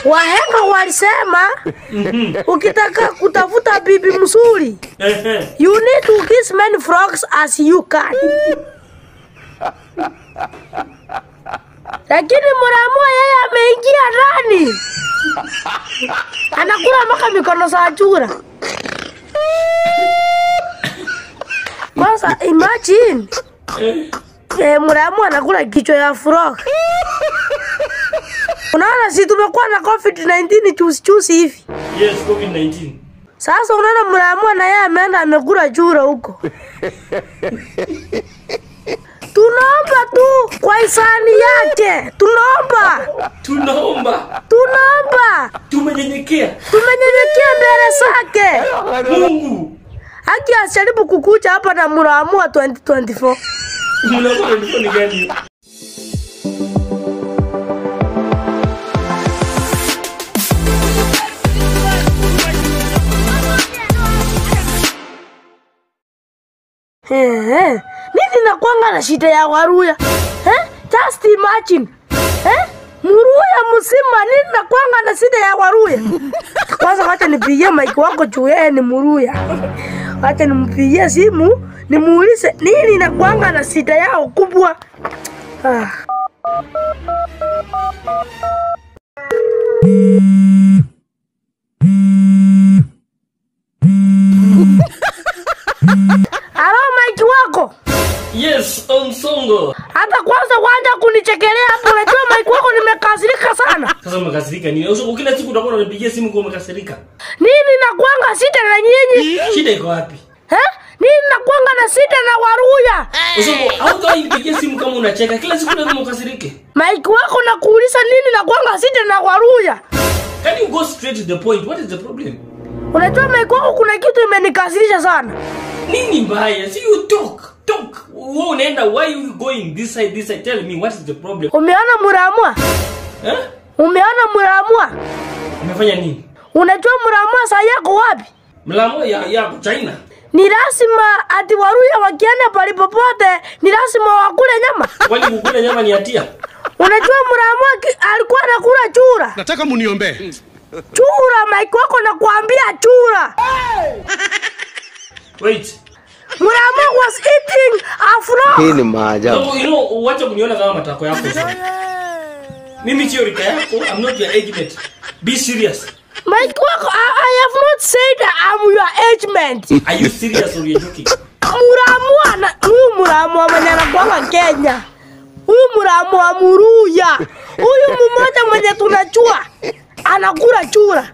Wahenga walisema ukitaka kutafuta bibi mzuri, Ehe. you need to kiss many frogs as you can. Lakini Muramua yeye ameingia ndani, anakula mpaka mikono za chura. Kwanza imagine eh, Muramua anakula kichwa ya frog. Unaona, si tumekuwa na COVID-19 chusi chusi hivi. Yes, COVID-19. Sasa unaona Muramua na yeye ameenda amekula chura huko. Tunaomba tu kwa hisani yake, tunaomba, Tunaomba, tunaomba, tumenyenyekea. tumenyenyekea mbele zake. Mungu. Haki asijaribu kukuja hapa na Muramua 2024. Mnakuwa na ni gani hiyo? Eh, nini nakwanga na shida ya Waruya? Eh? Just imagine. Eh? Muruya mzima nini nakwanga na shida ya Waruya? Kwanza wacha nipigie mike wako juu yeye ni Muruya. Wacha nimpigie simu nimuulize nini nakwanga na shida yao kubwa. Ah. Halo mike wako? Yes, Onsongo. Hata kwanza kwanza kunichekelea hapo, unajua mike wako nimekasirika sana. Sasa umekasirika nini? Onsongo kila siku utakuwa unanipigia simu kwa umekasirika. Nini nakwanga sita na nyinyi? Shida iko wapi? Eh? Nini nakwanga na sita na Waruya? Onsongo, hautawahi nipigia simu kama unacheka. Kila siku lazima ukasirike. Mike wako nakuuliza nini nakwanga sita na Waruya? Can you go straight to the point? What is the problem? Unajua Mike wako kuna kitu imenikasirisha sana. Nini mbaya? See you talk. Talk. Wewe unaenda why you going this side this side? Tell me what is the problem? Umeona Muramua? Eh? Umeona Muramua? Umefanya nini? Unajua Muramua saa yako wapi? Mlamo ya ya China. Ni lazima ati Waruya wakienda palipopote ni lazima wakule nyama. Kwani kukula nyama ni hatia? Unajua Muramua ki- alikuwa anakula chura. nataka muniombee Chura, Mike wako nakwambia chura. Wait. Muramua was eating a frog. Hii ni maajabu. No, you know, wacha kuniona kama matako yako sana. Mimi sio rika yako. I'm not your age mate. Be serious. Mike wako, I, I have not said I'm your age mate. Are you serious or you're joking? Muramua na huyu Muramua mwenye anakuanga Kenya. Huyu Muramua Muruya. Huyu mmoja mwenye tunachua anakula chura.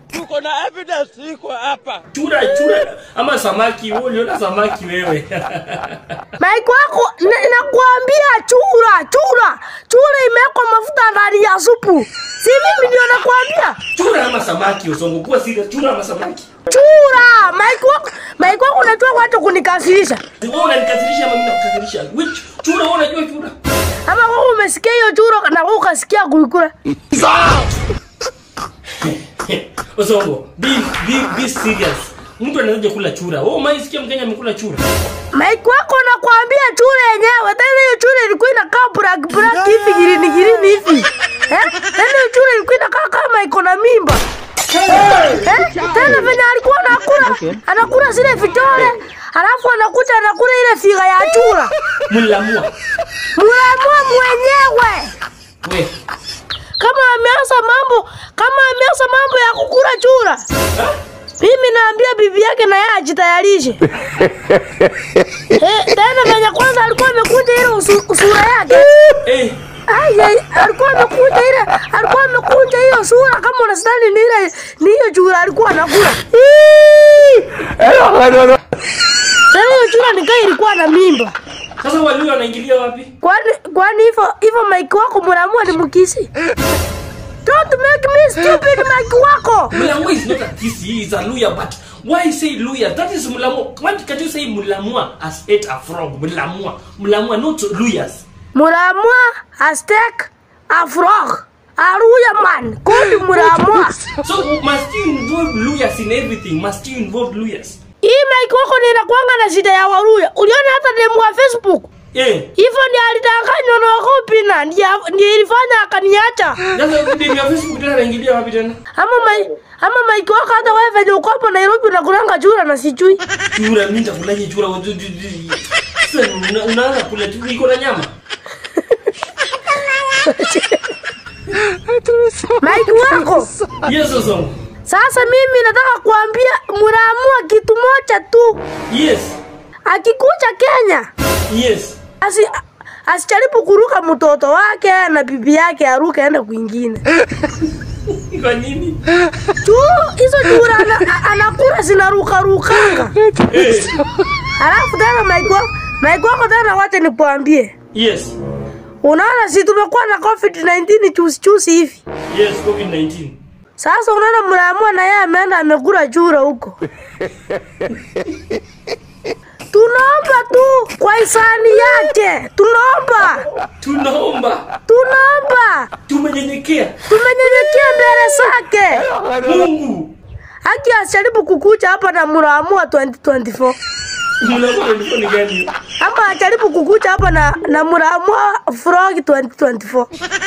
Chura chura ama samaki, wewe uliona samaki wewe. Mike wako na- nakwambia chura, chura. Chura imewekwa mafuta ndani ya supu. Si mimi ndio nakwambia. chura ama samaki, usongo kuwa serious. Chura ama samaki. Chura, Mike wako, Mike wako unajua watu kunikasirisha. Wewe unanikasirisha ama mimi nakukasirisha? Which chura wewe unajua chura? Ama wewe umesikia hiyo chura na wewe ukasikia kuikula. Usongo, be be be serious. Mtu anawezaje kula chura? Wewe umaisikia Mkenya amekula chura? Mike wako nakwambia chura yenyewe. Tena hiyo chura ilikuwa inakaa black black hivi girini girini hivi. Eh? Tena hiyo chura ilikuwa inakaa kama iko na mimba. Eh? Tena venye alikuwa anakula, anakula zile vitole, alafu anakuja anakula ile figa ya chura. Mlamua. Muamua mwenyewe. We. Kama ameanza mambo, kama ameanza mambo ya kukula chura. Mimi naambia bibi yake na yeye ajitayarishe. eh, tena venye kwanza alikuwa amekunja ile usu, usura yake. Eh, Ai, ai, alikuwa amekunja ile, alikuwa amekunja hiyo sura kama unastani ni ile ni hiyo chura alikuwa anakula. Tena hiyo chura nikaa ilikuwa na mimba. sasa walio wanaingilia wapi? Kwani kwani hivyo hivyo Mike wako mnaamua ni mkisi? Don't make me stupid Mike wako. Mlamua is not a kisi, he is a Luya, but why say Luya? That is Mlamua. Why can't you say Mlamua has ate a frog? Mlamua. Mlamua, not Luyas. Muramua Aztec a frog. Aruya man. Kodi Muramua. So must you involve Luyas in everything? Must you involve Luyas? Hii Mike wako ninakwanga na shida ya Waruya. Uliona hata demu wa Facebook. Eh. hivyo ndio alidanganywa na Okopina ndio ndio ilifanya akaniacha Sasa demu ya Facebook tena anaingilia wapi tena? ama mai ama maiki wako hata wewe venye uko hapo Nairobi unakulanga chura na sijui Chura mimi nitakulaje chura? Watu- tu- tu- Sasa una- unaanza kula tu iko na nyama. maiki wako Yes Osongo. sasa mimi nataka kuambia mnaamua kitu moja tu Yes. akikuja Kenya Yes. asi asijaribu kuruka mtoto wake na bibi yake aruke aende kwingine Kwa nini? tu hizo chura ana, a- anakula zinaruka rukanga Eh. alafu tena maiki wako maiki wako tena wacha nikuambie Yes. unaona si tumekuwa na covid 19 chusi chusi hivi Yes, COVID-19. sasa unaona mnaamua na yeye ameenda amekula chura huko tunaomba tu kwa hisani yake tunaomba Tunaomba. tunaomba Tumenyenyekea. tumenyenyekea mbele zake Mungu. haki asijaribu kukuja hapa na mnaamua 2024 Mnakuwa ni gani? ama ajaribu kukuja hapa na, na mnaamua frog 2024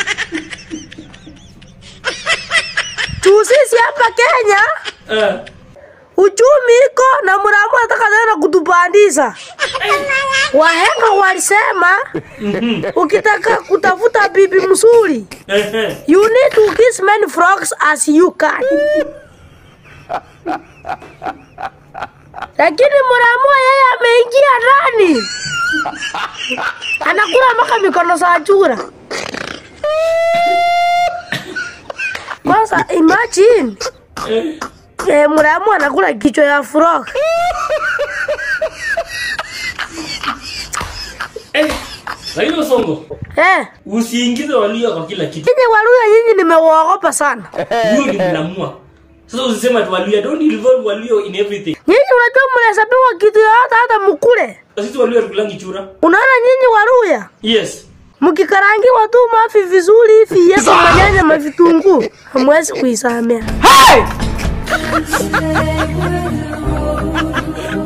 juu sisi hapa Kenya Eh. uchumi iko na mnaamua nataka tena kutupandisha. Wahenga walisema Mhm. ukitaka kutafuta bibi mzuri Eh. eh. you need to kiss many frogs as you can. Lakini mnaamua yeye ameingia ndani anakula mpaka mikono za chura. Kwanza imagine Eh. eh, mnaamua anakula kichwa ya frog. Eh. Lakini Osongo, Eh, usiingize walio kwa kila kitu. nyinyi Waluya nyinyi nimewaogopa sana. Huyo ni mnamua. Sasa usisema tu walio, don't involve walio in everything. Nyinyi unajua mnahesabiwa kitu yoyote hata mkule. Sisi walio tukulangi chura. Unaona nyinyi Waluya Yes. mkikarangiwa tu mafi vizuri hivi yepo manyanya mavitunguu hamwezi kuisamea.